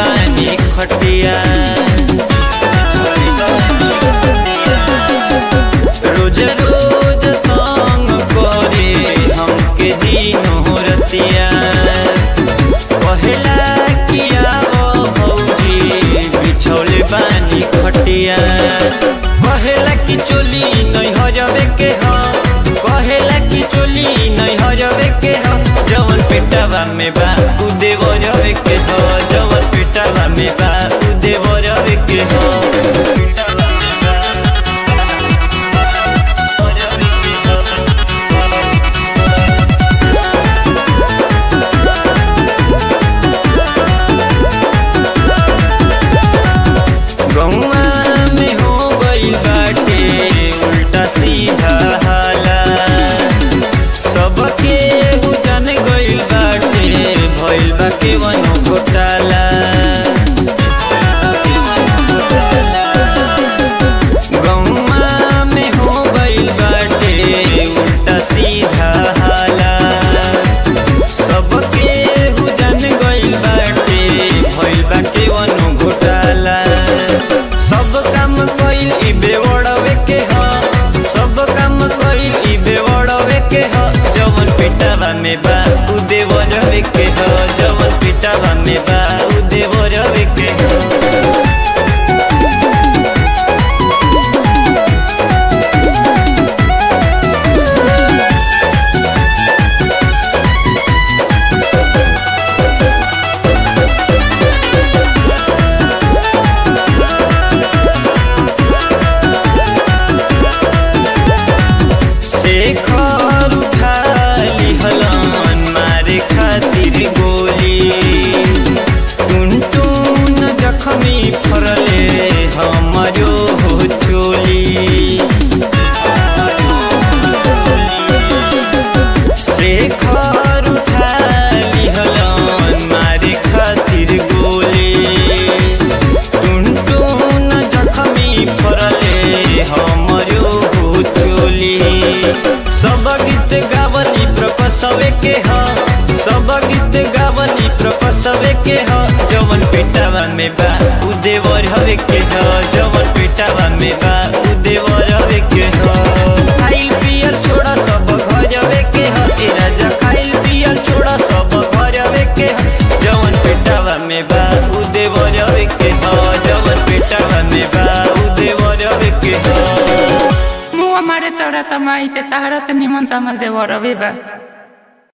बानी खटिया रोज रोज तंग करे हमके दिनो रतिया पहला किया वो भौजी बिछौले बानी खटिया कहेला कि चोली नहीं हजबे के ह कहेला कि चोली नहीं हजबे के ह जवन पेटावा में बा उ देवरवे के ह जवन पेटावा में बा उ देवरवे के ह पेटावा में बा, देवरवे के ह। गौआ में हो गइल बाटे उल्टा सीधा हाला सबके हु जान गइल बाटे भइल बा केवनो घोटाला गौआ में हो गइल बाटे उल्टा सीधा हाला सबके हु जान गइल बाटे भइल बा केवनो घोटाला सब काम कइल ई बेवड़वे के ह सब काम कइल ई बेवड़वे के ह जवन पिटावा में बा उ देवरवे के ह जवन पिटावा में बा उ देवरवे के ह शेखर उठा लिहलन मारे खातिर गोली टुनटुन जखमी फरले हमरो हो चोली शेखर उठा लिहलन मारे खातिर गोली टुनटुन जखमी फरले हमरो हो चोली सब गीत गावली प्रकसवे के ह सब गीत गावली प्रकसवे के ह जवन पेटावा में बा उ देवर हवे के ह जवन पेटावा में बा उ देवर हवे के ह खाइल पियल छोड़ा सब घरवे के ह ए राजा खाइल पियल छोड़ा सब घरवे के ह जवन पेटावा में बा उ देवर हवे के ह जवन पेटावा में बा उ देवर हवे के ह मुआ मारे तोरा तमाई ते ताहरा त निमन तमल देवर अबे बा